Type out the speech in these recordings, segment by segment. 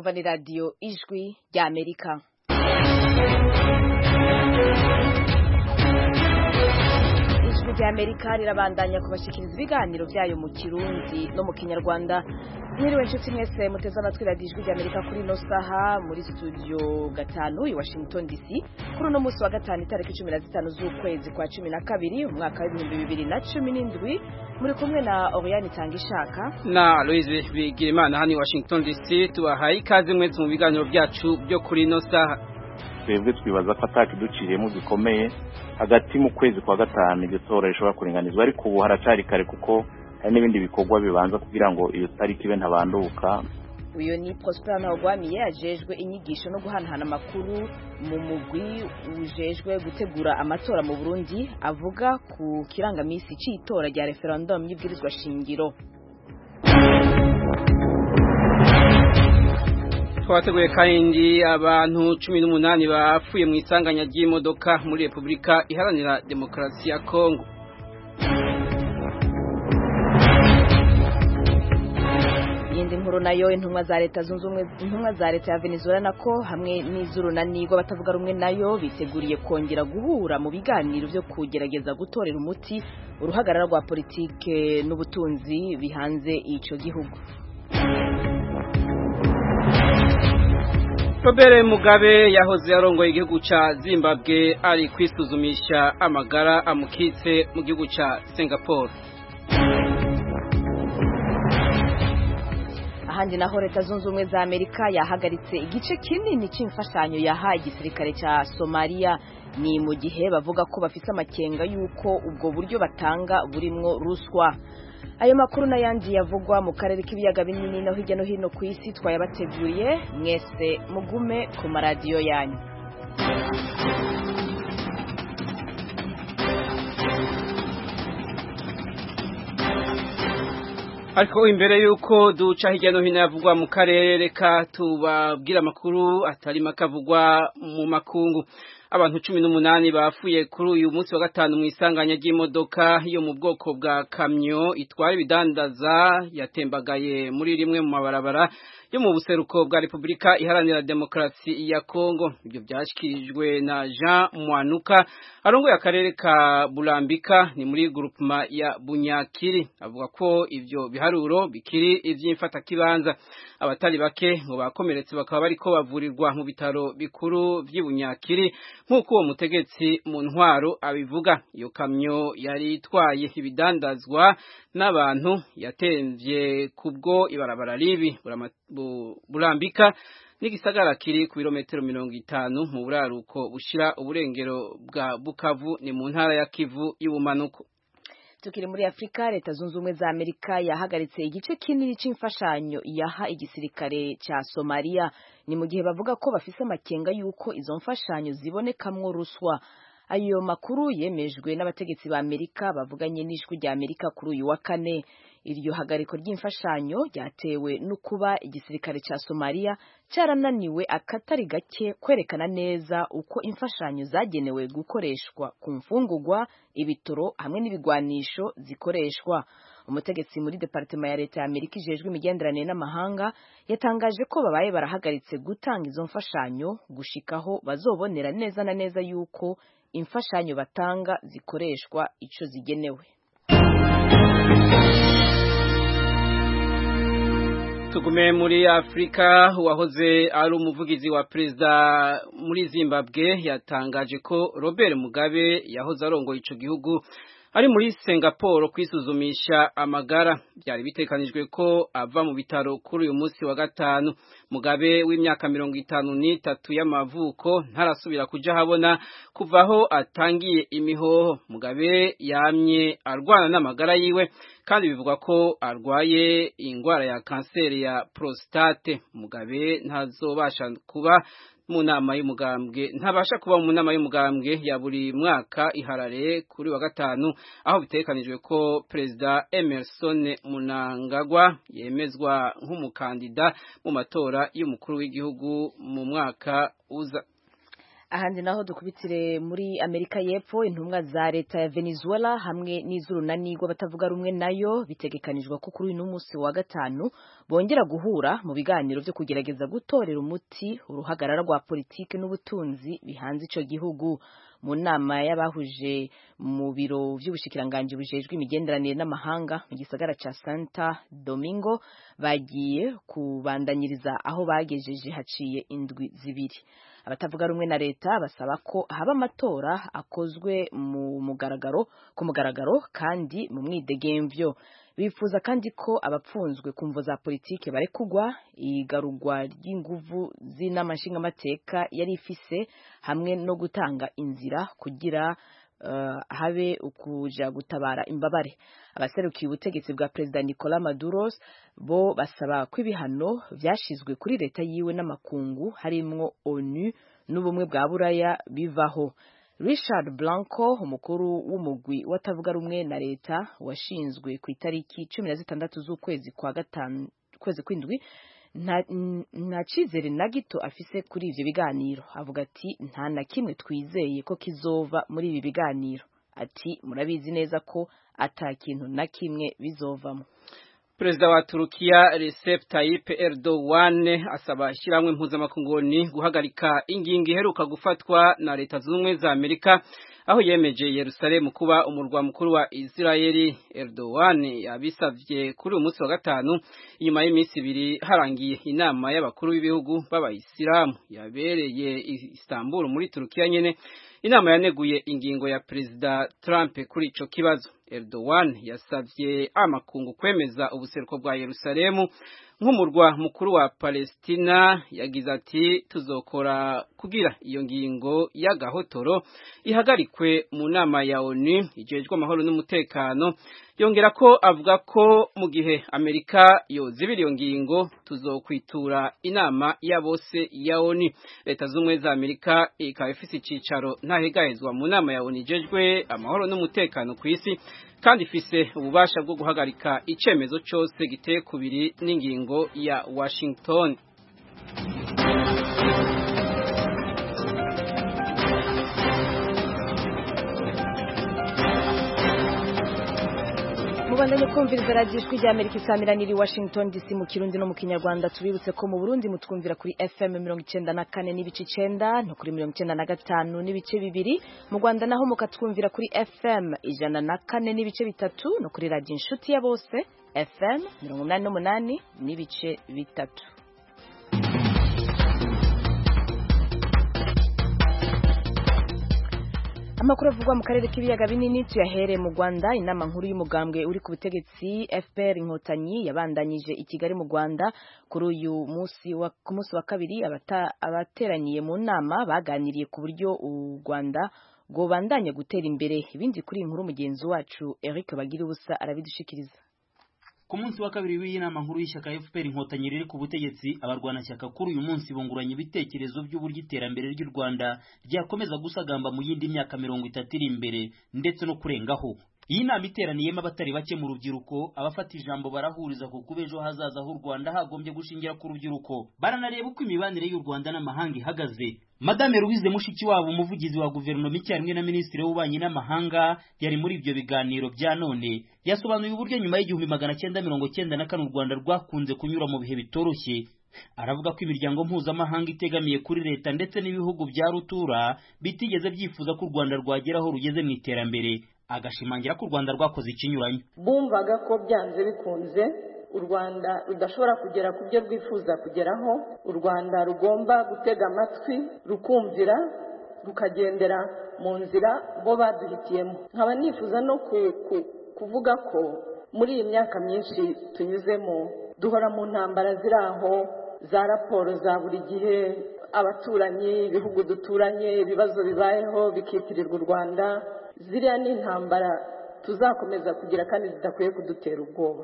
mwumva ni radiyo ijwi rya amerika ijwi rya amerika rirabandanya kubashikiriza ibiganiro byayo mu kirundi no mu kinyarwanda mwiriwe nshuti mwese muteze amatwi radiyo ijwi rya amerika kuri ino saha muri studio gatanu i washington dc kuri uno munsi wa gatanu itariki cumi na zitanu z'ukwezi kwa cumi na kabiri umwaka w'ibihumbi bibiri na cumi n'indwi muri kumwe na Oriane Tangishaka na Louise Bigirimana hano i Washington DC tubahaye ikaze mwese mu biganiro byacu byo kuri ino saha twebwe twibaza ko atakiduciriyemo gikomeye hagati mu kwezi kwa gatanu iryo tora rishobora kuringanizwa ariko ubu haracari kare kuko hari n'ibindi bikorwa bibanza kugira ngo iyo tariki ibe ntabanduka uyu ni Prosper Ntawagwamiye ajejwe inyigisho no guhanahana amakuru mu mugwi ujejwe gutegura amatora mu Burundi avuga ku kirangamisi c'itora rya referendum y'ibwirizwa shingiro twateguye kandi abantu cumi n'umunani bapfuye mu isanganya ry'imodoka muri Repubulika Iharanira Demokarasi ya Kongo iyindi nkuru nayo intumwa za leta zunze ubumwe intumwa za leta ya Venezuela nako hamwe n'iz'urunani batavuga rumwe nayo biteguriye kongera guhura mu biganiro byo kugerageza gutorera umuti uruhagarara rwa politike n'ubutunzi bihanze ico gihugu Robert Mugabe yahoze yarongoye igihugu ca Zimbabwe ari kwisuzumisha amagara amukitse mu gihugu ca Singapore ahandi naho leta zunze ubumwe za amerika yahagaritse igice kinini c'imfashanyo yaha igisirikare ca somaliya ni mu gihe bavuga ko bafise amakenga y'uko ubwo buryo batanga burimwo ruswa ayo makuru n'ayandi yavugwa mu karere k'ibiyaga binini no hirya no hino ku isi twayabateguriye mwese mugume ku maradiyo yanyu ariko imbere yuko duca hirya no hino yavugwa mu karere reka tubabwira amakuru atari make avugwa mu makungu abantu cumi n'umunani bapfuye kuri uyu munsi wa gatanu mu isanganya ry'imodoka yo mu bwoko bwa kamyo itwara ibidandaza yatembagaye muri rimwe mu mabarabara yo mu buseruko bwa Repubulika Iharanira Demokarasi ya Kongo ibyo byashyikirijwe na Jean Mwanuka arongoye akarere ka Bulambika ni muri groupement ya Bunyakiri avuga ko ivyo biharuro bikiri ivy'imfata kibanza abatari bake ngo bakomeretse bakaba bariko bavurirwa mu bitaro bikuru vy'Ibunyakiri nk'uko uwo mutegetsi mu ntwaro abivuga iyo kamyo yari itwaye ibidandazwa n'abantu yatemvye kubwo ibarabara ribi burambika n'igisagara kiri ku birometero mirongo itanu mu buraruko bushira uburengero bwa Bukavu ni mu ntara ya Kivu y'ubumanuko tukiri muri Afrika leta zunze ubumwe za Amerika yahagaritse igice kinini c'imfashanyo yaha igisirikare ca Somalia ni mu gihe bavuga ko bafise amakenga yuko izo mfashanyo zibonekamwo ruswa ayo makuru yemejwe n'abategetsi ba Amerika bavuganye n'ijwi rya Amerika kuri uyu wa kane iryo hagariko ry'imfashanyo ryatewe no kuba igisirikare ca Somalia carananiwe akatari gake kwerekana neza uko imfashanyo zagenewe gukoreshwa ku mfungurwa ibitoro hamwe n'ibigwanisho zikoreshwa umutegetsi muri departement ya leta ya Amerika ijejwe imigenderanire n'amahanga yatangaje ko babaye barahagaritse gutanga izo mfashanyo gushikaho bazobonera neza na neza yuko imfashanyo batanga zikoreshwa ico zigenewe tugume muri Afrika uwahoze ari umuvugizi wa perezida muri Zimbabwe yatangaje ko Robert Mugabe yahoze arongoye ico gihugu ari muri Singapore kwisuzumisha amagara byari bitekanijwe ko ava mu bitaro kuri uyu munsi wa gatanu Mugabe w'imyaka mirongo itanu n'itatu y'amavuko ntarasubira kuja habona kuvaho atangiye imihoho Mugabe yamye arwana n'amagara yiwe kandi bivuga ko arwaye ingwara ya kanseri ya prostate Mugabe ntazobasha kuba mu nama y'umugambwe ntabasha kuba mu nama y'umugambwe ya buri mwaka iharare kuri wa gatanu aho bitekanijwe ko perezida Emerson Munangagwa yemezwa nk'umukandida mu matora y'umukuru w'igihugu mu mwaka uza ahandi naho dukubitire muri Amerika y'Epfo intumwa za leta ya Venezuela hamwe n'izurunani rw'abatavuga rumwe nayo bitegekanijwe ko kuri uyu munsi wa gatanu bongera guhura mu biganiro byo kugerageza gutorera umuti uruhagarara rwa politiki n'ubutunzi bihanze ico gihugu mu nama y'abahuje mu biro vy'ubushikiranganji bujejwe imigenderanire n'amahanga mu gisagara ca Santa Domingo bagiye kubandanyiriza aho bagejeje haciye indwi zibiri abatavuga rumwe na leta basaba ko haba amatora akozwe mu mugaragaro ku mugaragaro kandi mu mwidegemvyo bifuza kandi ko abapfunzwe ku mvo za politike barekugwa igarurwa ry'inguvu z'inama nshingamateka yari ifise hamwe no gutanga inzira kugira uh, habe ukuja gutabara imbabare abaserukiye ubutegetsi bwa perezida Nicolas Maduro bo basaba ko ibihano vyashizwe kuri leta yiwe n'amakungu harimwo ONU n'ubumwe bwa buraya bivaho Richard Blanco umukuru w'umugwi watavuga rumwe na leta washinzwe ku itariki cumi na zitandatu z'ukwezi kwa gatanu kwezi kw'indwi nta cyizere na gito afise kuri ivyo biganiro avuga ati nta na kimwe twizeye ko kizova muri ibi biganiro ati murabizi neza ko ata kintu na kimwe bizovamo Perezida wa Turukiya Recep Tayyip Erdogan asaba ishyirahamwe mpuzamakunguni guhagarika ingingo iheruka gufatwa na leta zunze ubumwe za Amerika aho yemeje Yerusalemu kuba umurwa mukuru wa Israeli. Erdogan yabisavye kuri uyu munsi wa gatanu inyuma y'iminsi ibiri harangiye inama y'abakuru b'ibihugu b'abayisilamu yabereye Istanbul muri Turukiya nyene inama yaneguye ingingo ya Perezida Trump kuri ico kibazo. Erdogan yasavye amakungu kwemeza ubuseruko bwa Yerusalemu nk'umurwa mukuru wa Palestina yagize ati tuzokora kugira iyo ngingo y'agahotoro ihagarikwe mu nama ya ONU ijejwe amahoro n'umutekano yongera ko avuga ko mu gihe Amerika yozibira iyo ngingo tuzokwitura inama ya bose ya ONU leta z'umwe za Amerika ikaba ifise icicaro ntahegahezwa mu nama ya ONU ijejwe amahoro n'umutekano ku isi kandi ifise ububasha bwo guhagarika icemezo cyose giteye kubiri n'ingingo ya Washington mubandanye kumviriza radiyo ijwi rya amerika isaamiranira i washington dc mu kirundi no mu kinyarwanda tubibutse ko mu burundi mutwumvira kuri fm mirongo icenda na kane n'ibice icenda no kuri mirongo icenda na gatanu n'ibice bibiri mu rwanda naho mukatwumvira kuri fm ijana na kane n'ibice bitatu no kuri radiyo inshuti ya bose fm mirongo umunani n'umunani n'ibice bitatu amakuru avugwa mu karere k'ibiyaga binini tuyahere mu Rwanda inama nkuru y'umugambwe uri ku butegetsi FPR inkotanyi yabandanyije i Kigali mu Rwanda kuri uyu munsi wa ku munsi wa kabiri abateraniye mu nama baganiriye ku buryo u Rwanda rwobandanya gutera imbere ibindi kuri inkuru mugenzi wacu Eric Bagira ubusa arabidushikiriza ku munsi wa kabiri w'iyi nama nkuru y'ishyaka FPR inkotanyi riri ku butegetsi abarwanashyaka kuri uyu munsi bunguranye ibitekerezo by'uburyo iterambere ry'u Rwanda ryakomeza gusagamba mu yindi myaka mirongo itatu iri imbere ndetse no kurengaho iyi nama iteraniyemo abatari bake mu rubyiruko abafata ijambo barahuriza ku kuba ejo hazaza h'u Rwanda hagombye gushingira ku rubyiruko baranareba uko imibanire y'u Rwanda n'amahanga ihagaze Madame Louise Mushikiwabo umuvugizi wa guverinoma icyarimwe na minisitiri w'ububanyi n'amahanga yari muri ibyo biganiro bya none yasobanuye uburyo nyuma y'igihumbi magana cyenda mirongo cyenda na kane u Rwanda rwakunze kunyura mu bihe bitoroshye aravuga ko imiryango mpuzamahanga itegamiye kuri leta ndetse n'ibihugu bya rutura bitigeze byifuza ko u Rwanda rwagera aho rugeze mu iterambere agashimangira ko u Rwanda rwakoze ikinyuranyo bumvaga ko byanze bikunze u rwanda rudashobora kugera ku byo rwifuza kugeraho u rwanda rugomba gutega amatwi rukumvira rukagendera mu nzira bo baduhitiyemo nkaba nifuza no kuvuga ko muri iyi myaka myinshi tunyuzemo duhora mu ntambara ziri aho za raporo za buri gihe abaturanyi ibihugu duturanye ibibazo bibayeho bikitirirwa u rwanda ziriya ni intambara tuzakomeza kugira kandi zidakwiye kudutera ubwoba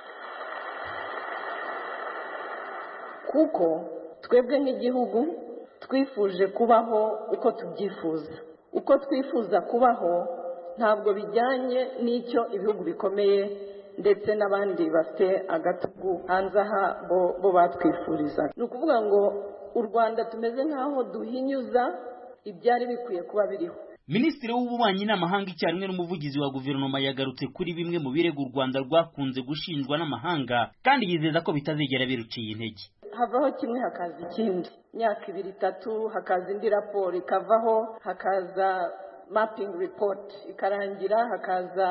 kuko twebwe nk'igihugu twifuje kubaho uko tubyifuza uko twifuza kubaho ntabwo bijyanye n'icyo ibihugu bikomeye ndetse n'abandi bafite agatugu hanze aha bo batwifuriza ni ukuvuga ngo u rwanda tumeze nk'aho duhinyuza ibyari bikwiye kuba biriho minisitiri w'ububanyi n'amahanga icyarimwe n'umuvugizi wa guverinoma yagarutse kuri bimwe mu birego u rwanda rwakunze gushinjwa n'amahanga kandi yizeza ko bitazigera biruciye intege havaho kimwe hakaza ikindi imyaka ibiri itatu hakaza indi raporo ikavaho hakaza mapping report ikarangira hakaza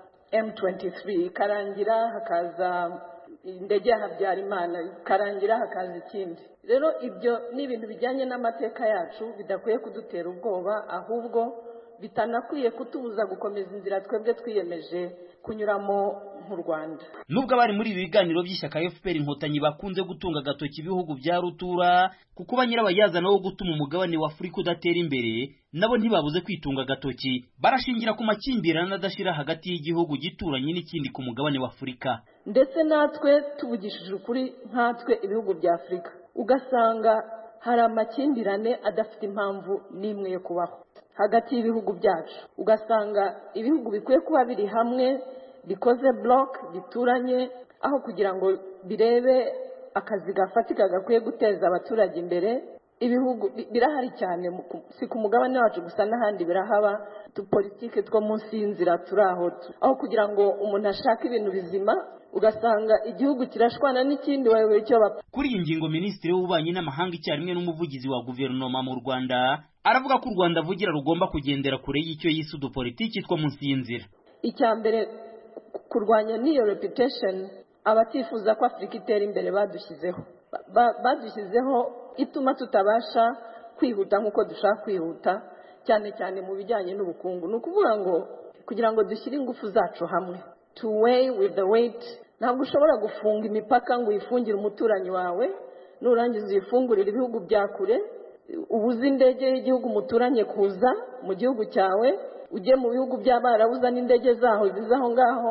M23 ikarangira hakaza indege ya Habyarimana ikarangira hakaza ikindi rero ibyo ni ibintu bijyanye n'amateka yacu bidakwiye kudutera ubwoba ahubwo bitanakwiye kutubuza gukomeza inzira twebwe twiyemeje kunyuramo nk'u Rwanda nubwo abari muri ibi biganiro by'ishyaka FPR inkotanyi bakunze gutunga agatoki ibihugu bya rutura kuko ba nyirabayazana wo gutuma umugabane wa Afurika udatera imbere nabo ntibabuze kwitunga agatoki barashingira ku makimbirane adashira hagati y'igihugu gituranye n'ikindi ku mugabane wa Afurika ndetse natwe tuvugishije ukuri nkatwe ibihugu bya Afurika ugasanga hari amakimbirane adafite impamvu n'imwe yo kubaho hagati y'ibihugu byacu ugasanga ibihugu bikwiye kuba biri hamwe bikoze block bituranye aho kugira ngo birebe akazi gafatika gakwiye guteza abaturage imbere ibihugu birahari cyane si ku mugabane wacu gusa n'ahandi birahaba politike two munsi y'inzira turi aho aho kugira ngo umuntu ashake ibintu bizima ugasanga igihugu kirashwana n'ikindi wayoboye icyo bapfa kuri iyi ngingo minisitiri w'ububanyi n'amahanga icyarimwe n'umuvugizi wa guverinoma mu rwanda aravuga ko u rwanda avugira rugomba kugendera kure y'icyo yise udupolitiki two munsi y'inzira icya mbere kurwanya n'iyo reputation abatifuza ko afurika itera imbere badushyizeho badushyizeho ituma tutabasha kwihuta nk'uko dushaka kwihuta cyane cyane mu bijyanye n'ubukungu ni ukuvuga ngo kugira ngo dushyire ingufu zacu hamwe to weigh with the weight ntabwo ushobora gufunga imipaka ngo uyifungire umuturanyi wawe nurangiza uyifungurire ibihugu bya kure ubuze indege y'igihugu muturanye kuza mu gihugu cyawe ujye mu bihugu by'abarabuza n'indege zaho ziza aho ngaho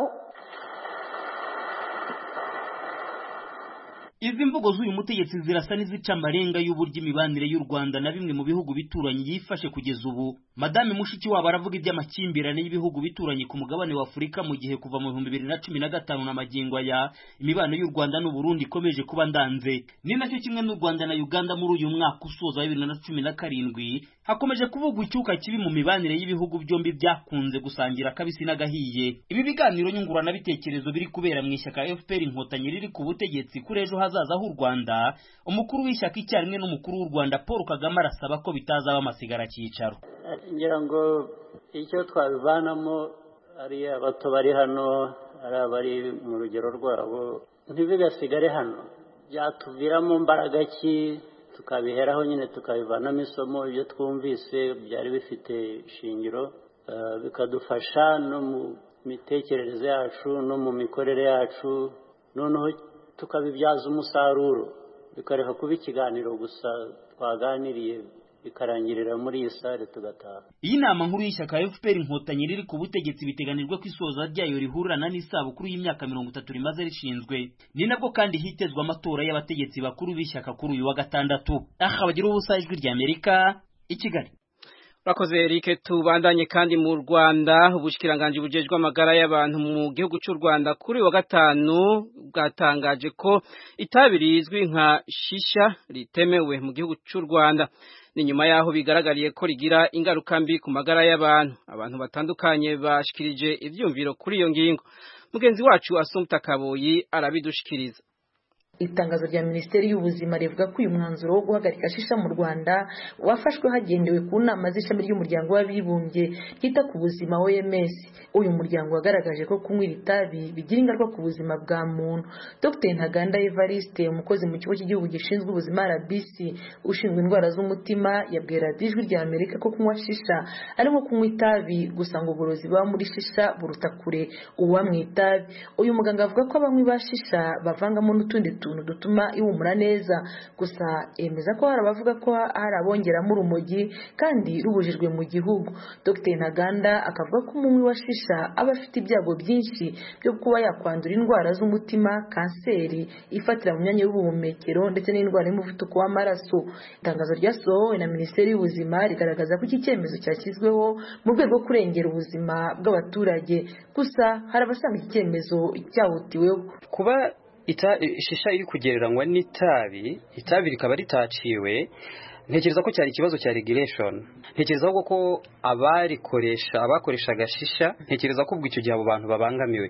izi mvugo z'uyu mutegetsi zirasa n'izica amarenga y'uburyo imibanire y'u Rwanda na bimwe mu bihugu bituranye yifashe kugeza ubu madame Mushikiwabo aravuga iby'amakimbirane y'ibihugu bituranye ku mugabane wa Afurika mu gihe kuva mu bihumbi bibiri na cumi na gatanu na magingo aya imibano y'u Rwanda n'u Burundi ikomeje kuba ndanze ni nacyo kimwe n'u Rwanda na Uganda muri uyu mwaka usoza wa bibiri na cumi na karindwi hakomeje kuvugwa icyuka kibi mu mibanire y'ibihugu byombi byakunze gusangira akabisi n'agahiye ibi biganiro nyunguranabitekerezo biri kubera mu ishyaka FPR inkotanyi riri ku butegetsi kuri ejo hazaza h'u Rwanda umukuru w'ishyaka icyarimwe n'umukuru w'u Rwanda Paul Kagame arasaba ko bitazaba amasigara cyicaro ngira ngo icyo twabivanamo ari abato bari hano ari abari mu rugero rwabo ntibigasigare hano byatuviramo mbaraga ki tukabiheraho nyine tukabivanamo isomo ibyo twumvise byari bifite ishingiro bikadufasha no mu mitekerereze yacu no mu mikorere yacu noneho tukabibyaza umusaruro bikareka kuba ikiganiro gusa twaganiriye bikarangirira muri iyi sare tugataha iyi nama nkuru y'ishyaka FPR inkotanyi riri ku butegetsi biteganijwe ko isoza ryayo rihurirana n'isabukuru y'imyaka mirongo itatu rimaze rishinzwe ni nabwo kandi hitezwe amatora y'abategetsi bakuru b'ishyaka kuri uyu wa gatandatu aha bagira ubusa ijwi ry'Amerika i Kigali Urakoze Eric tubandanye kandi mu Rwanda ubushikiranganje bujejwe amagara y'abantu mu gihugu cy'u Rwanda kuri wa gatanu bwatangaje ko itabi rizwi nka shisha ritemewe mu gihugu cy'u Rwanda ni nyuma yaho bigaragariye ko rigira ingaruka mbi ku magara y'abantu abantu batandukanye bashikirije ivyumviro kuri iyo ngingo mugenzi wacu Asumta Kaboyi arabidushikiriza itangazo rya minisiteri y'ubuzima rivuga ko uyu mwanzuro wo guhagarika shisha mu rwanda wafashwe hagendewe ku nama z'ishami ry'umuryango w'abibumbye ryita ku buzima oms uyu muryango wagaragaje ko kunywa itabi bigira ingaruka ku buzima bwa muntu dr ntaganda evariste umukozi mu kigo cy'igihugu gishinzwe ubuzima rbc ushinzwe indwara z'umutima yabwiye radiyo ijwi rya amerika ko kunywa shisha ari nko kunywa itabi gusa ngo uburozi buba muri shisha buruta kure ububa mu itabi uyu muganga avuga ko abanywi ba shisha bavangamo n'utundi utuntu dutuma ihumura neza gusa yemeza ko hari abavuga ko hari abongeramo urumogi kandi rubujijwe mu gihugu dr ntaganda akavuga ko umunywi wa shisha aba afite ibyago byinshi byo kuba yakwandura indwara z'umutima kanseri ifatira mu myanya y'ubuhumekero ndetse n'indwara y'umuvuduko w'amaraso itangazo ryasohowe na minisiteri y'ubuzima rigaragaza ko iki cyemezo cyashyizweho mu rwego rwo kurengera ubuzima bw'abaturage gusa hari abasanga iki cyemezo cyahutiweho kuba ita shisha iri kugereranywa n'itabi itabi rikaba ritaciwe ntekereza ko cyari ikibazo cya regulation ntekereza ahubwo ko abarikoresha abakoreshaga shisha ntekereza ko ubwo icyo gihe abo bantu babangamiwe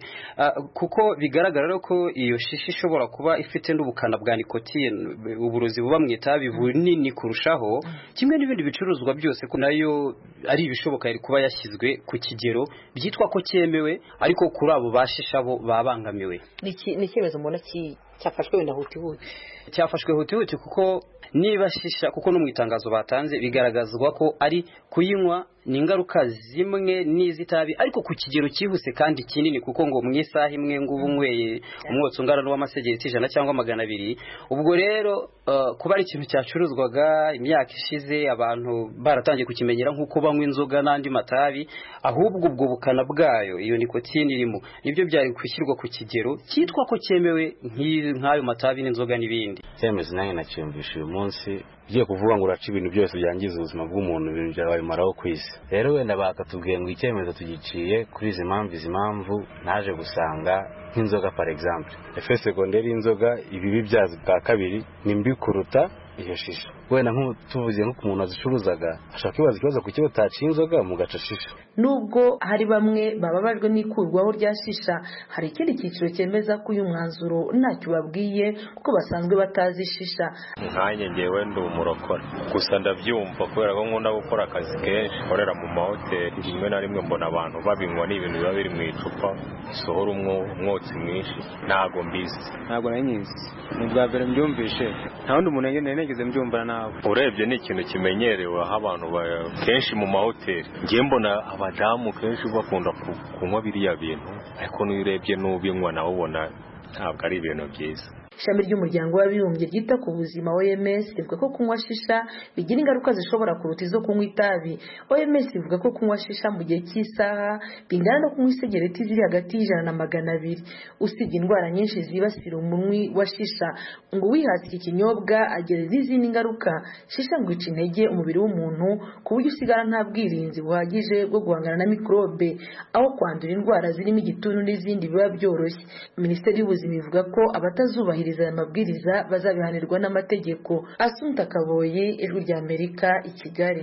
kuko bigaragara ko iyo shisha ishobora kuba ifite n'ubukana bwa nikotine uburozi buba mu itabi bunini kurushaho kimwe n'ibindi bicuruzwa byose ko nayo ari ibishoboka yari kuba yashyizwe ku kigero byitwa ko cyemewe ariko kuri abo bashisha bo babangamiwe ni icyemezo mbona cyafashwe wenda hutihuti cyafashwe hutihuti kuko niba shisha kuko no mu itangazo batanze bigaragazwa ko ari kuyinywa ni ingaruka zimwe n'izitabi ariko ku kigero cyihuse kandi kinini kuko ngo mu isaha imwe ngo uba unyweye umwotsi ungana n'uw'amasegereti ijana cyangwa magana abiri ubwo rero kuba ari ikintu cyacuruzwaga imyaka ishize abantu baratangiye kukimenyera nk'uko banywa inzoga n'andi matabi ahubwo ubwo bukana bwayo iyo nikotine irimo nibyo byari gushyirwa ku kigero cyitwa ko cyemewe nk'ayo matabi n'inzoga n'ibindi icyemezo nanjye nacyumvisha uyu munsi ugiye kuvuga ngo uraca ibintu byose byangiza ubuzima bw'umuntu ibintu byabimaraho ku isi rero wenda bakatubwiye ngo icyemezo tugiciye kuri izi mpamvu izi mpamvu naje gusanga nk'inzoga par exemple efe segonderi y'inzoga ibibi byazo bwa kabiri ni mbi kuruta iyo shisha wenda tuvuze nko ku muntu wazicuruzaga ashaka kwibaza ikibazo ku kiba utaciye inzoga mu gaca shisha nubwo hari bamwe bababajwe n'ikurwaho rya shisha hari ikindi cyiciro cyemeza ko uyu mwanzuro ntacyo babwiye kuko basanzwe batazi shisha nkanjye ngewe ndi umurokora gusa ndabyumva kubera ko nkunda gukora akazi kenshi nkorera mu mahoteli rimwe na rimwe mbona abantu babinywa ni ibintu biba biri mu icupa bisohora umwotsi mwinshi ntabwo mbizi ntabwo nari nyizi ni ubwa mbere mbyumvishe nta wundi muntu nari nigeze mbyumva nawe urebye ni ikintu kimenyerewe aho abantu kenshi mu mahoteli ngiye mbona abadamu kenshi bakunda kunywa biriya bintu ariko n'iyo urebye n'ubinywa nawe ubona ntabwo ari ibintu byiza ishami ry'umuryango w'abibumbye ryita ku buzima OMS rivuga ko kunywa shisha bigira ingaruka zishobora kuruta izo kunywa itabi OMS ivuga ko kunywa shisha mu gihe cy'isaha bingana no kunywa isegereti ziri hagati y'ijana na magana abiri usibye indwara nyinshi zibasira umunwi wa shisha ngo uwihatse iki kinyobwa agira n'izindi ngaruka shisha ngo ica intege umubiri w'umuntu ku buryo usigara nta bwirinzi buhagije bwo guhangana na mikorobe aho kwandura indwara zirimo igituntu n'izindi biba byoroshye minisiteri y'ubuzima ivuga ko abatazubahiriza aya mabwiriza bazabihanirwa n'amategeko asunta kaboye ijwi rya amerika i kigali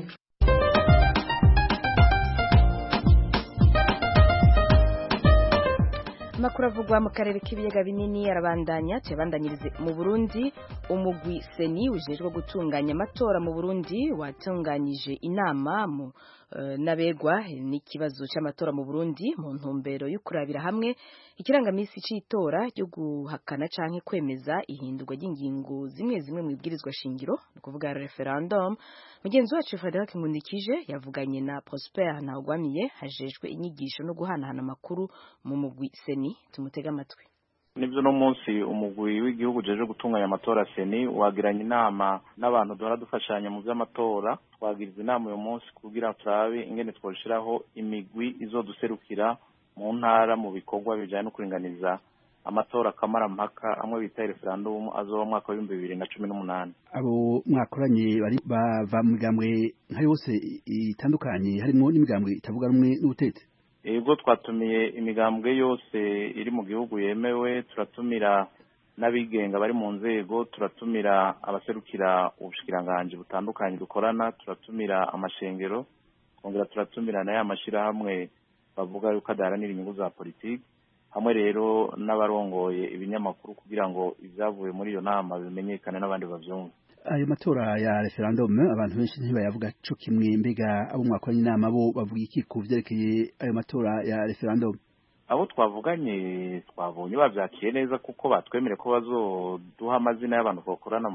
amakuru avugwa mu karere k'ibiyaga binini arabandanya tuyabandanyirize mu burundi umugwi seni ujejwe gutunganya amatora mu burundi watunganyije inama mu n'abegwa n'ikibazo cy'amatora mu Burundi mu ntumbero yo kurabira hamwe ikirangamisi cy'itora ryo guhakana canke kwemeza ihindurwa ry'ingingo zimwe zimwe mu ibwirizwa shingiro ni ukuvuga referendum mugenzi wacu Frederic Nkundikije yavuganye na Prosper Ntawugwamiye hajejwe inyigisho no guhanahana amakuru mu mugwi seni tumutega amatwi nibyo no munsi umugwi w'igihugu uje gutunganya amatora seni wagiranye inama n'abantu duhora dufashanya mu by'amatora twagiriza inama uyu munsi kugira turabe ingene twoshiraho imigwi izoduserukira mu ntara mu bikorwa bijyanye no kuringaniza amatora kamarampaka amwe bita referandumu azoba mwaka w'ibihumbi bibiri na cumi n'umunani abo mwakoranye bari bava mu migambwe nka yose itandukanye harimo n'imigambwe itavuga rumwe n'ubutetsi ubwo twatumiye imigambwe yose iri mu gihugu yemewe turatumira n'abigenga bari mu nzego turatumira abaserukira ubushikiranganji butandukanye dukorana turatumira amashengero twongera turatumira na ya mashyirahamwe bavuga yuko adaharanira inyungu za politiki hamwe rero n'abarongoye ibinyamakuru kugira ngo ibyavuye muri iyo nama bimenyekane n'abandi babyumve ayo matora ya referendum abantu benshi ntibayavuga co kimwe mbega abo mwakoranye inama bo bavuga iki ku vyerekeye ayo matora ya referendum abo twavuganye twabonye babyakiye neza kuko batwemere ko bazoduha amazina y'abantu bakorana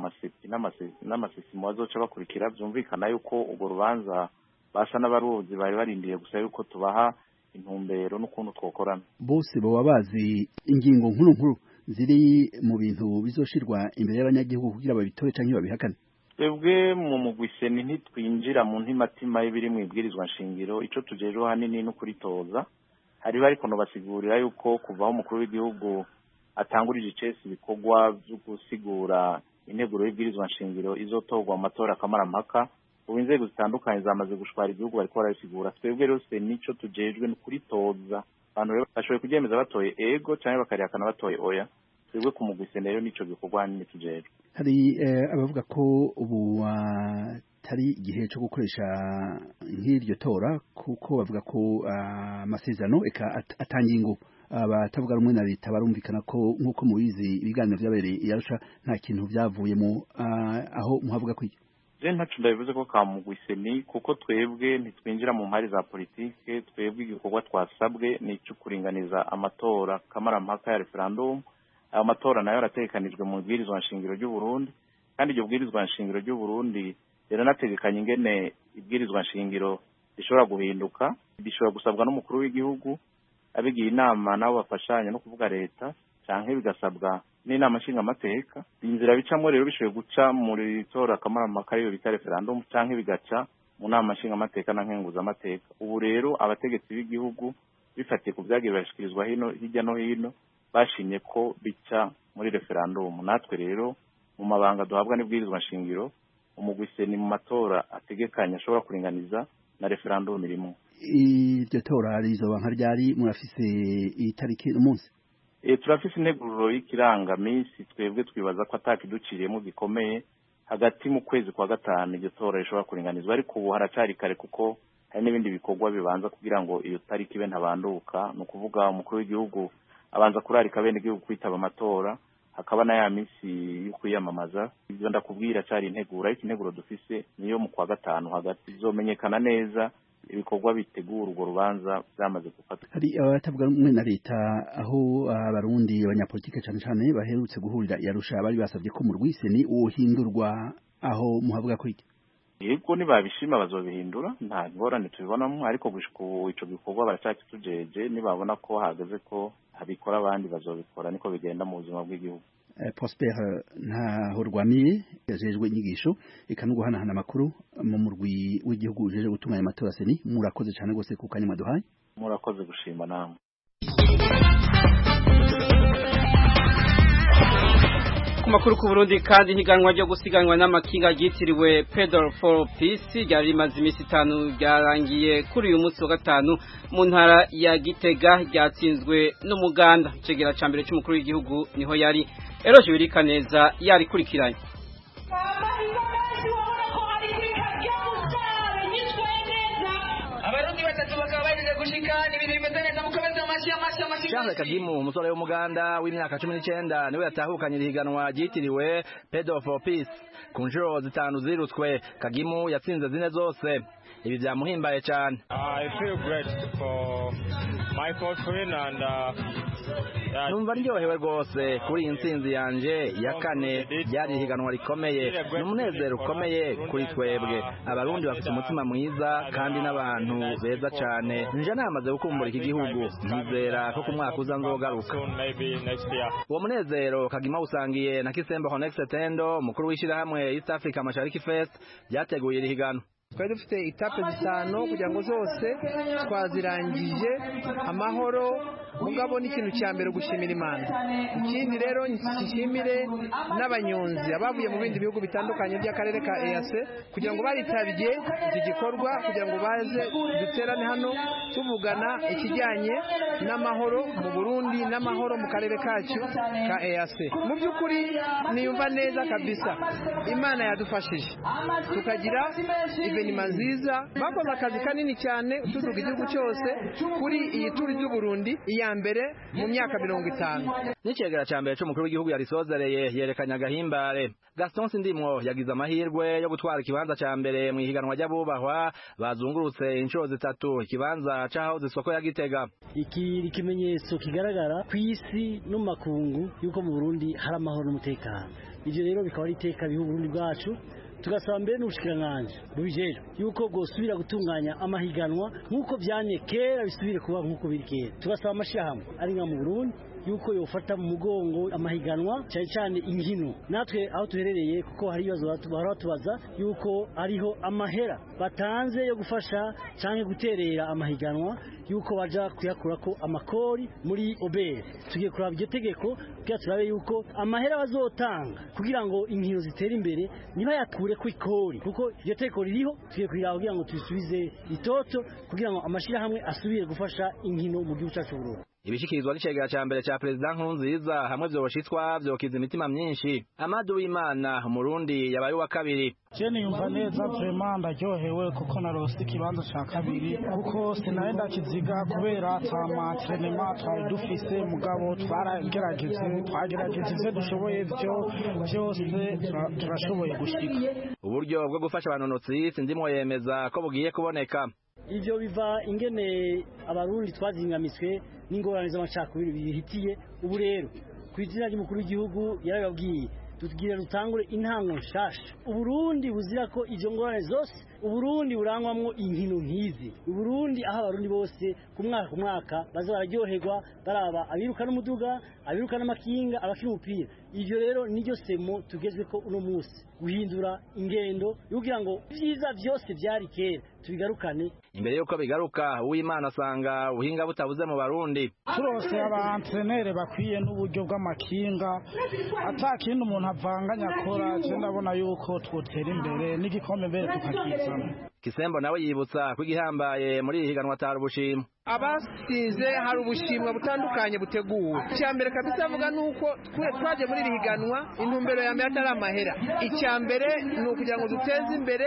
n'amasisimo bazoca bakurikira byumvikana yuko urwo rubanza basa n'abaruzi bari barindiye gusa yuko tubaha intumbero n'ukuntu twokorana bose baba bazi ingingo nkuru nkuru ziri mu bintu bizoshirwa imbere y'abanyagihugu kugira babitore canke babihakane twebwe mu mugwiseni ntitwinjira mu ntimatima y'ibiri mu ibwirizwa nshingiro ico tujejeho hanini no kuritoza hariho ariko nobasigurira yuko kuva aho umukuru w'igihugu atangurije icesi ibikorwa vyo gusigura integuro y'ibwirizwa nshingiro izotorwa mu matora akamarampaka ubu inzego zitandukanye zamaze gushwara igihugu bariko barabisigura twebwe rero nico tujejwe ni kuritoza abantu rero bashoboye kuryemeza batoye ego canke bakarihakana batoye oya twebwe ku mugwi sene rero nico gikorwa nyine tujejwe hari eh, abavuga ko ubu atari igihe cyo gukoresha nk'iryo tora kuko bavuga ko ah, amasezerano eka at- atangiye ingo abatavuga rumwe na leta barumvikana ko nk'uko mubizi ibiganiro vyabereye i Arusha nta kintu vyavuyemo ah, aho muhavuga ko iki je ntaco ndabivuze ko ka mugwi seni kuko twebwe ntitwinjira mu mpari za politike twebwe igikorwa twasabwe ni ico kuringaniza amatora kamarampaka ya referendum ayo matora nayo arategekanijwe mu bwirizwa nshingiro ry'u Burundi kandi iryo bwirizwa nshingiro ry'u Burundi riranategekanya ingene ibwirizwa nshingiro rishobora guhinduka bishobora gusabwa n'umukuru w'igihugu abigiye inama nabo bafashanya no kuvuga leta canke bigasabwa n'inama nshingamateka inzira bicamwo rero bishoboye guca muri tora kamarampaka ariyo bita referendum canke bigaca mu nama nshingamateka na nkenguzamateka ubu rero abategetsi b'igihugu bifatiye ku vyagiye birashikirizwa hino hirya no hino bashimye ko bica muri referendum natwe rero mu mabanga duhabwa n'ibwirizwa nshingiro umugwi seni mu matora ategekanya ashobora kuringaniza na referendum irimo iryo tora rizoba nka ryari murafise itariki umunsi e, turafise integuro y'ikirangaminsi twebwe twibaza ko atakiduciriyemo gikomeye hagati mu kwezi kwa gatanu iryo tora rishobora kuringanizwa ariko ubu haracari kare kuko hari n'ibindi bikorwa bibanza kugira ngo iyo tariki ibe ntabanduka ni ukuvuga umukuru w'igihugu abanza kurarika bene igihugu kwitaba amatora hakaba na ya minsi yo kwiyamamaza ibyo ndakubwira cari integuro ariko integuro dufise niyo mu kwa gatanu hagati izomenyekana neza ibikorwa bitegura urwo rubanza byamaze gufatwa hari abatavuga rumwe na leta aho abarundi abanyapolitike cane cane baherutse guhurira i Arusha bari basabye ko mu rwiseni wohindurwa aho muhavuga ko iki yego nibabishima bazobihindura nta ngorane tubibonamo ariko gushika ubu ico gikorwa baracakitujeje nibabona ko hageze ko habikora abandi bazobikora niko bigenda mu buzima bw'igihugu Eh, Prosper ntaho rwamiye yajejwe inyigisho eka no guhanahana amakuru mu murwi w'igihugu ujeje gutunganya amatora seni murakoze cane gose ku kanya mwaduhaye murakoze gushima namwe ku makuru ku Burundi kandi higanwa ryo gusiganwa n'amakinga ryitiriwe Pedal for Peace ryari rimaze iminsi itanu ryarangiye kuri uyu munsi wa gatanu mu ntara ya Gitega ryatsinzwe n'umuganda icegera ca mbere c'umukuru w'igihugu niho yari Eroje Birikaneza yari kurikiranye abarundi batatu bakaba bahejeje gushika n'ibintu bimeze neza mukomeze amashyi amashyi amashyi Charles Kagimu umusore w'umuganda w'imyaka cumi n'icyenda niwe yatahukanye ihiganwa ryitiriwe Pedal for Peace ku nshuro zitanu zirutswe Kagimu yatsinze zine zose ibi byamuhimbaye cyane I feel great for my first win and uh, yeah, numva ndyohewe rwose kuri iyi ntsinzi yanje ya kane ryari ihiganwa rikomeye ni umunezero ukomeye kuri twebwe abarundi bafite umutima mwiza kandi n'abantu beza cyane nje namaze gukumbura iki gihugu ntizera ko ku mwaka uza nzogaruka soon maybe next year. uwo munezero kagima usangiye na kisembo honex tendo umukuru w'ishyirahamwe east africa mashariki fest ryateguye iri higanwa twari dufite etape zitanu kugira ngo zose twazirangije amahoro mugabo n'ikintu cya mbere gushimira imana ikindi rero nshimire n'abanyonzi abavuye mu bindi bihugu bitandukanye by'akarere ka eyase kugira ngo baritabye iki gikorwa kugira ngo baze duterane hano tuvugana ikijyanye n'amahoro mu burundi n'amahoro mu karere kacu ka eyase mu by'ukuri niyumva neza kabisa imana yadufashije tukagira ivenima nziza bakoze akazi kanini cyane tuduga igihugu cyose kuri iyi turi ry'uburundi iya mbere mu myaka mirongo itanu n'icegera cya mbere c'umukuru w'igihugu yarisozereye yerekanye agahimbare gaston sindimwo yagize amahirwe yo gutwara ikibanza ca mbere mu ihiganwa ry'abubahwa bazungurutse inshuro zitatu ikibanza c'aho zisoko ya gitega iki ni ikimenyetso kigaragara ku isi no mu makungu y'uko mu burundi hari amahoro n'umutekano ibyo rero bikaba ari iteka biha uburundi bwacu tugasaba mbere n'ubushikiranganji bubijejwe yuko bwosubira gutunganya amahiganwa nk'uko byanye kera bisubire kuba nk'uko biri kera tugasaba amashirahamwe ari nka mu burundi yuko yofata mu mugongo amahiganwa cyane cyane inkino natwe aho tuherereye kuko hari ibibazo batu- bahora batubaza yuko ariho amahera batanze yo gufasha cyangwa guterera amahiganwa yuko baja kuyakurako amakori muri obere tugiye kuraba iryo tegeko kugira turabe yuko amahera bazotanga kugira ngo inkino zitere imbere ntibayakure ku ikori kuko iryo tegeko ririho tugiye kuriraba kugira ngo tubisubize itoto kugira ngo amashirahamwe asubire gufasha inkino mu gihugu cyacu Burundi ibishikirizwa n'icegera ca mbere ca perezida nkurunziza hamwe vyoshitswa vyokiza imitima myinshi amadu w'imana umurundi yabaye uwa kabiri je niyumva neza vrema ndaryohewe kuko narose ikibanza ca kabiri kuko sinaye ndakiziga kubera ata matrenema twari dufise mugabo twaragerageze twagerageje ivyo dushoboye vyo vyose turashoboye gushika uburyo bwo gufasha abanonotsi sindimwo yemeza ko bugiye kuboneka ivyo biva ingene abarundi twazingamiswe n'ingorane z'amacakubiri bihitiye ubu rero ku izina ry'umukuru w'igihugu yarababwiye tugira dutangure intango nshasha uburundi buzira ko izo ngorane zose uburundi burangwamwo inkino nk'izi uburundi aho abarundi bose ku mwaka ku mwaka baza bararyoherwa baraba abiruka n'umuduga abiruka n'amakinga abakina umupira ivyo rero niryo semo tugezweko uno munsi guhindura ingendo kugira ngo ivyiza vyose vyari kera tubigarukane imbere yuko bigaruka uwimana asanga ubuhinga butabuze mu barundi turose abantrenere bakwiye n'uburyo bw'amakinga ata kindi umuntu avanganya akora je ndabona yuko twotera imbere n'igikombe mbere tukakizana kisembo nawe yibutsa ko igihambaye muri iri higanwa atari ubushimwe abasinze hari ubushimwa butandukanye buteguwe icya mbere kabisa avuga ni uko twaje muri iri higanwa intumbero ya mbere atari amahera icya mbere ni ukugira ngo duteze imbere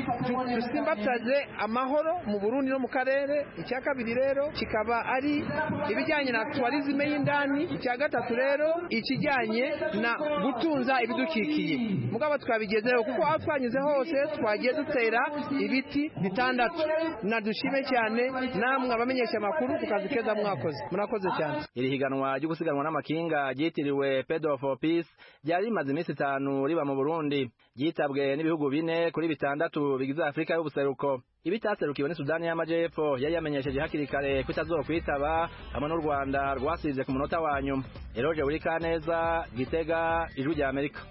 dusimbataze amahoro mu burundi no mu karere icya kabiri rero kikaba ari ibijyanye na tuwarizime y'indani icya gatatu rero ikijyanye na gutunza ibidukikiye mugabo twabigezeho kuko aho twanyuze hose twagiye dutera ibiti bitandatu nadushime cyane namwe abamenyesha amakuru ku kazi keza mwakoze murakoze cyane iri higanwa ryo gusiganwa n'amakinga ryitiriwe Pedro for Peace ryari rimaze iminsi itanu riba mu Burundi ryitabwe n'ibihugu bine kuri bitandatu bigize Afurika y'ubuseruko ibitaserukiwe ni Sudani y'Amajepfo yari yamenyesheje hakiri kare ko itazokwitaba hamwe n'u Rwanda rwasize ku munota wa nyuma Eroje Burikaneza Gitega Ijwi rya Amerika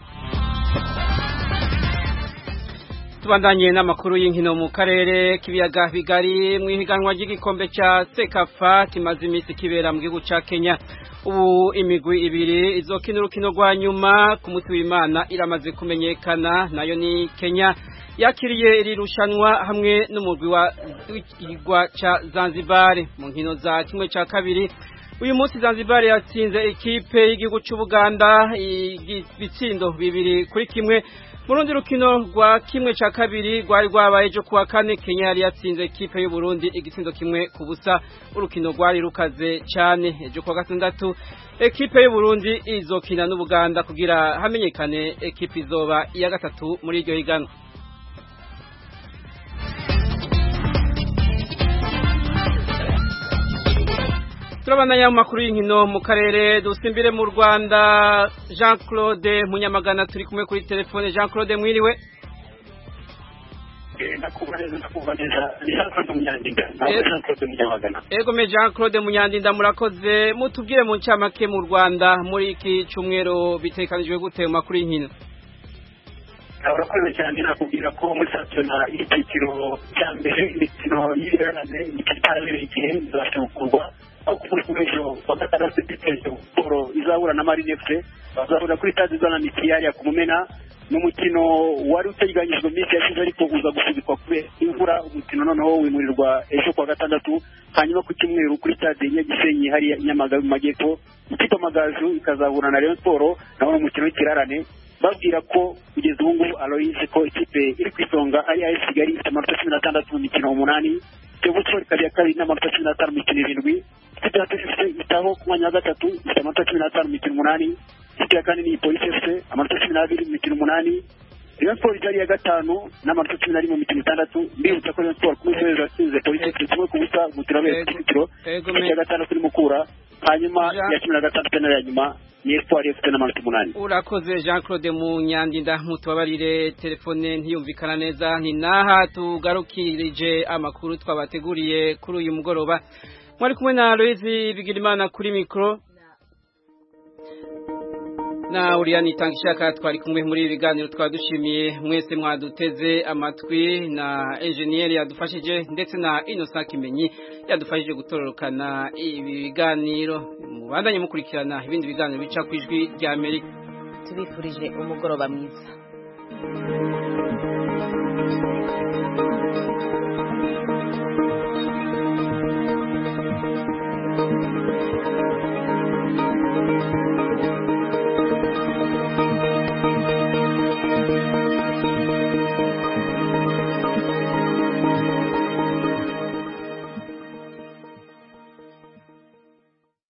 tubandanye n'amakuru y'inkino mu karere k'ibiyaga bigari mu ihiganwa ry'igikombe cya sekafa kimaze iminsi kibera mu gihugu cya kenya ubu imigwi ibiri izokina urukino rwa nyuma ku munsi w'imana iramaze kumenyekana nayo ni kenya yakiriye iri rushanwa hamwe n'umugwi wa cya zanzibar mu nkino za kimwe cya kabiri uyu munsi zanzibar yatsinze ikipe y'igihugu cy'ubuganda ibitsindo bibiri kuri kimwe mu rundi rukino rwa kimwe cya kabiri rwari rwabaye ejo kuwa kane kenya yari yatsinze ikipe y'uburundi igitsindo kimwe ku busa urukino rwari rukaze cyane ejo kuwa gatandatu ekipe y'uburundi izokina n'ubuganda kugira hamenyekane ekipe izoba iya gatatu muri iryo higanwa turabandanya mu makuru y'inkino mu karere dusimbire mu rwanda jean claude munyamagana turi kumwe kuri telefone jean claude mwiriwe ego me jean claude munyandinda murakoze mutubwire mu ncamake mu rwanda muri iki cyumweru bitekanijwe gute mu makuru y'inkino urakoze cyane nakubwira ko muri sasiyona y'icyiciro cya mbere imikino y'ibirarane itarabereye igihe izabasha gukurwa aho kuri ejo wa gatandatu giteje siporo izahura na marine fc bazahura kuri stade zana mikiyari ku mumena n'umukino wari uteganyijwe minsi yashize ariko uza gusubikwa kubera imvura umukino noneho wimurirwa ejo kuwa gatandatu hanyuma ku cyumweru kuri stade nyagisenyi hariya nyamagabe mu majyepfo ikipe amagaju ikazahura na rayon siporo naho umukino w'ikirarane babwira ko kugeza ubu ngubu aloyize ko ikipe iri ku isonga ari ayesi kigali ifite amanota cumi n'atandatu mu mikino umunani kiyovu siporo ikaba iya kabiri n'amanota cumi n'atanu mu mikino irindwi ikipe ya polisi itaho ku mwanya wa gatatu ifite amanota cumi n'atanu mu mikino umunani ikipe ya kane ni polisi efuse amanota cumi n'abiri mu mikino umunani rayon siporo ikaba iya gatanu n'amanota cumi n'arindwi mu mikino itandatu mbibutsa ko rayon siporo ku munsi w'ejo yatsinze polisi efuse kimwe ku busa mu turabere tw'ikiciro ikipe ya gatandatu ni mukura hanyuma iya cumi na gatandatu nayo ya nyuma ni espoir ifite n'amanota umunani urakoze jean claude munyandinda mutubabarire telefone ntiyumvikana neza ni naha tugarukirije amakuru twabateguriye kuri uyu mugoroba mwari kumwe na aloyizi bigirimana kuri mikoro na uriyani itanga ishaka twari kumwe muri ibi biganiro twaba dushimiye mwese mwaduteze amatwi na enjeniyeri yadufashije ndetse na inosa kimenyi yadufashije gutororokana ibi biganiro mubandanye mukurikirana ibindi biganiro bica ku ijwi rya amerika tubifurije umugoroba mwiza